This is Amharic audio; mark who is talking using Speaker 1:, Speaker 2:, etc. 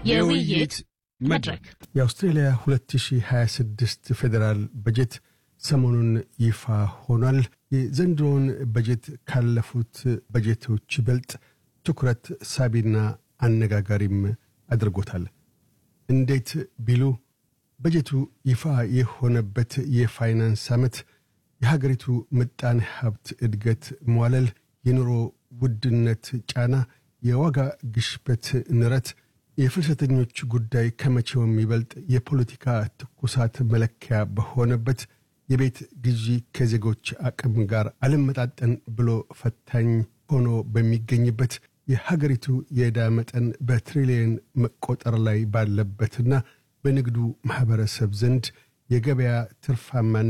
Speaker 1: የውይይት መድረክ
Speaker 2: የአውስትሬልያ 2026 ፌዴራል በጀት ሰሞኑን ይፋ ሆኗል። የዘንድሮውን በጀት ካለፉት በጀቶች ይበልጥ ትኩረት ሳቢና አነጋጋሪም አድርጎታል። እንዴት ቢሉ በጀቱ ይፋ የሆነበት የፋይናንስ ዓመት የሀገሪቱ ምጣኔ ሀብት እድገት መዋለል፣ የኑሮ ውድነት ጫና፣ የዋጋ ግሽበት ንረት፣ የፍልሰተኞች ጉዳይ ከመቼውም ይበልጥ የፖለቲካ ትኩሳት መለኪያ በሆነበት የቤት ግዢ ከዜጎች አቅም ጋር አልመጣጠን ብሎ ፈታኝ ሆኖ በሚገኝበት የሀገሪቱ የዕዳ መጠን በትሪሊየን መቆጠር ላይ ባለበትና በንግዱ ማኅበረሰብ ዘንድ የገበያ ትርፋማን